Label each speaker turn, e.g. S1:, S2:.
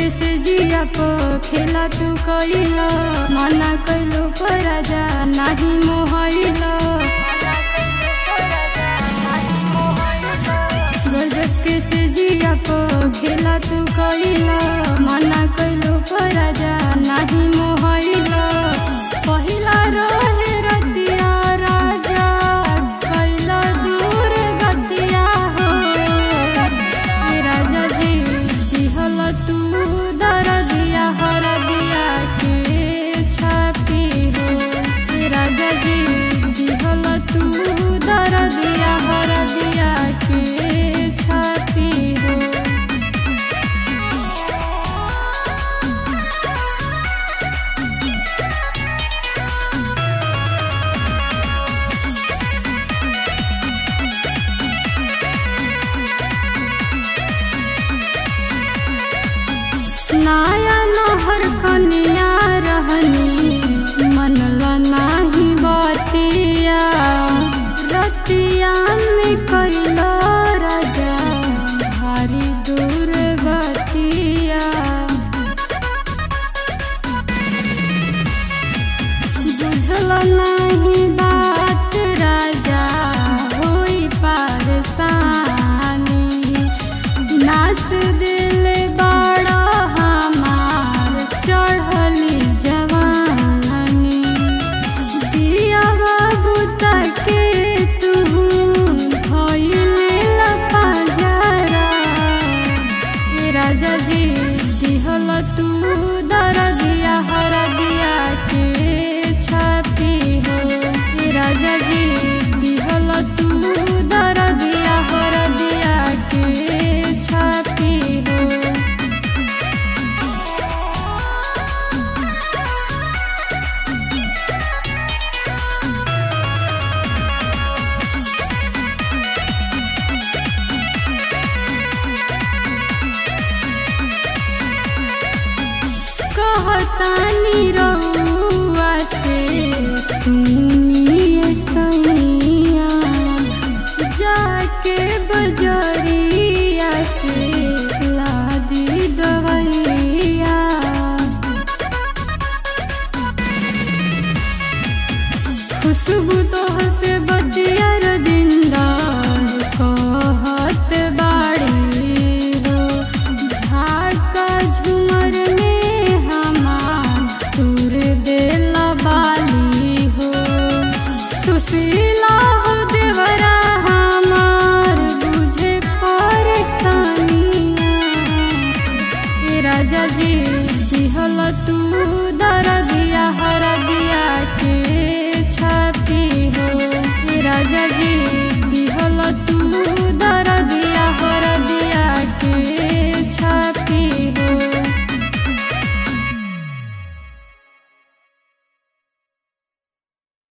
S1: से जिया पो खेला तू कइला मना कइलो पर राजा नाही मोहइला गजब के से जिया पो खेला तू कइला मना कइलो पर राजा नाही मोहइला पहिला रहे रतिया राजा कैला दूर गतिया हो ए राजा जी दिहल तू दर दिया हर दिया के छापी हो ए राजा जी दिहल तू दर दिया हर दिया के छापी हो नाया नहर कनिया रहनी मनला नाही बतिया रतिया में कैला राजा भारी दूर गतिया बुझल नहीं बात राजा होई पारसानी नास दिल बड़ा हमार चढ़ली जवानी दिया बाबू तके तू भइले लपा जरा ए राजा जी दिहल तू दर दिया हर दिया के छापी हो ए राजा जी दिहल तू दर दिया हर दिया के छापी हो कहतानी रउआ से सुनिए सैया जाके बजरिया से लादी दवैया खुशबू तो से बतिया दिंदा